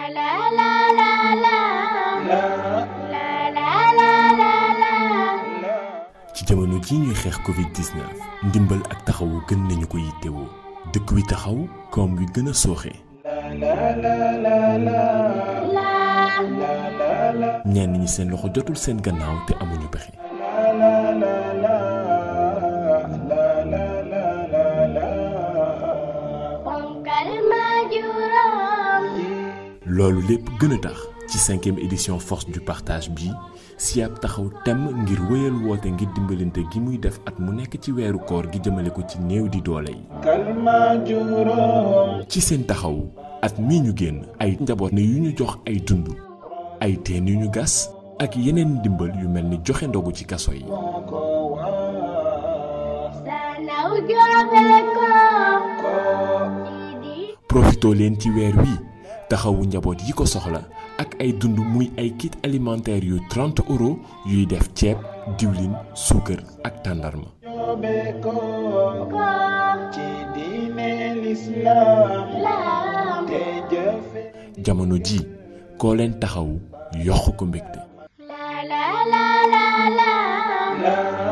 ci jamono ji ñuy xeex Covid-19 ndimbal ak taxawu gën nañu ko yittewoo dëkk wi taxaw koom wi gën a sooxe. ñenn ñi seen loxo jotul seen gannaaw te amuñu pexe. loolu lépp gën a tax ci cinquième édition force du partage bi SIAP taxaw temm ngir wéyal woote ngir dimbalante gi muy def at mu nekk ci weeru koor gi jëmale ko ci néew di doole yi. ci seen taxawu at mii ñu génn ay njaboot ne yu ñu jox ay dund ay teen yu ñu gas ak yeneen ndimbal yu mel ni joxe ndogu ci kaso yi. profitoo leen ci weer wi taxawu njaboot yi ko soxla ak ay dund muy ay kit alimentaire yu 30 euros yuy def ceeb diwlin suukar ak tàndarma jamono ji koo leen taxawu yokk ko mbégte